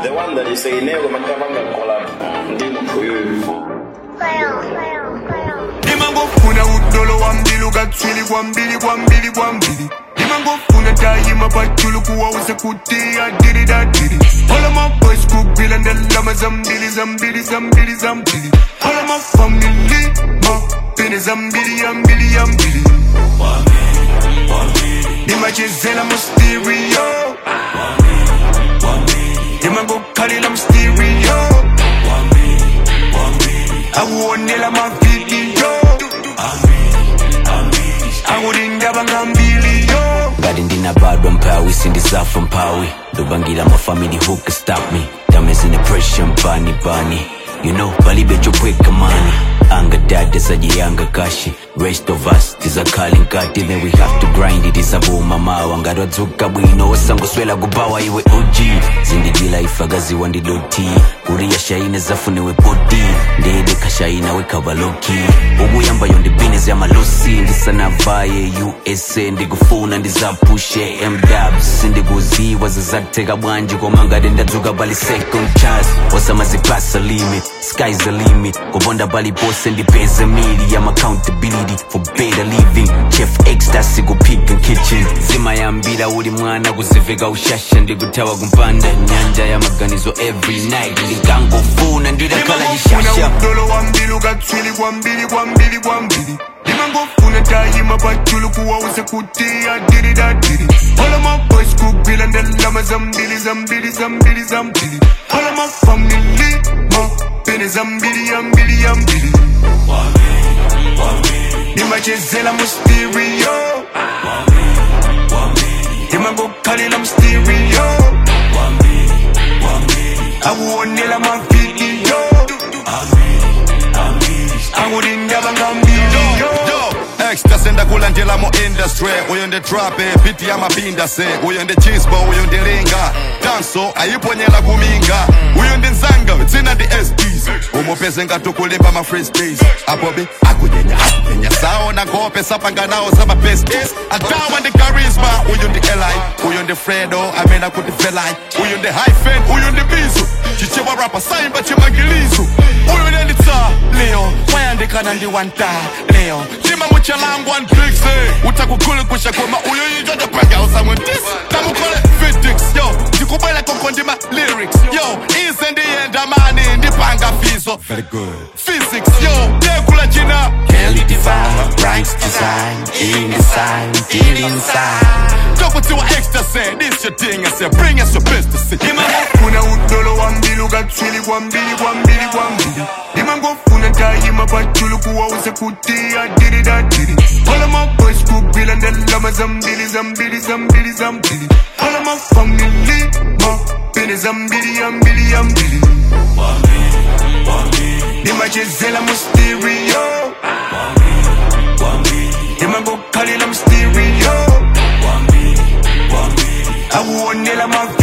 the one that you say ineyo makavanga collab ndimo uyuyu ndimangofuna udolo wambili ukatswili kwambili kwambili kwambili ndimangofuna tayima pachulu kuwauze kuti adiri dadiri all of my boys kugwila ndalama zambili zambili zambili zambili all of my family mapene zambili yambili yambili ndimachezela mu stereo ndimangokhalila mu stereo akuonela mavidiyo akudindaba ngambiliyo ngati ndinabadwa mphawi sindizafa mphawi ndobangira mafamily who can stop me damage in the pressure mpani pani you know palibe chopweka mani anga dada sajiyanga kashi rest of us tizakhale nkati then we have to grind it isabuma mawa ngati wadzuka bwino wasangoswela kubawa iwe og zindikila ifakaziwa ndidoti kuriya shaine zafunewe poti ndede khashaina wekhavaloki ukuyambayo ndibhizinesi yamalosi ndisanavaye usa ndikufuna ndizapushe mdabs sindikuziwa zizatheka bwanji koma ngati ndadzuka pali second chance wasamazipasa limit sky's the limit kubonda palipose ndipeze mili yam accountability for better living chef ecstasy kuphika kitchen zimayambira uli mwana kuziveka ushasha ndikuthawa kumpanda nyanja ya maganizo every night ndikangofuna ndidakhala ndimangofuna chishasha udolo wambili ukatswili kwambili kwambili kwambili ndimangofuna tayima pachulu kuwauze kuti adiri dadiri all of my boys kugwila ndalama zambili zambili zambili zambili all of my family mapene zambili yambili yambili ndimachezela mu stereo ndimangokhalila mu stereo akuonela mavidiyo akudindaba ngambiliyo extra senda kulandela mu industry uyo ndi trape biti yamapinda se uyo ndi chisbo uyo ndi linga danso ayiponyela kuminga uyo ndi nzanga dzina ndi sds umupeze ngatukulimba ma free space apobe akunyenya akunyenya saona ngope sapanganawo zamabestis adawa ndi charisma uyo ndi eli uyo ndi fredo amene akuti velai uyo ndi hyphen uyo ndi bizo chichewa rapa saimba chimangilizo uyo ndenditsa leo wayandikana ndi wanta leo tima muchalangwa npikse utakukhulukusha koma uyo yitwa ndapanga usamwentisi tamukole fitix yo ndikubwela koko ndima lyrics yo ize ndiyenda mani ndipanga fizo very good physics yo ndekula jina Kelly divine, Brian's design, in design, deal inside. ndokutiwa extra say this your thing I say bring us your business ndimangofuna udolo wambili ukatswili kwambili kwambili kwambili ndimangofuna tayima pachulu kuwauze kuti adiri dadiri all of my boys kugwila ndalama zambili zambili zambili zambili all of my family mapene zambili yambili yambili ndimachezela mu stereo ndimangokhalila mu stereo akuonela mavi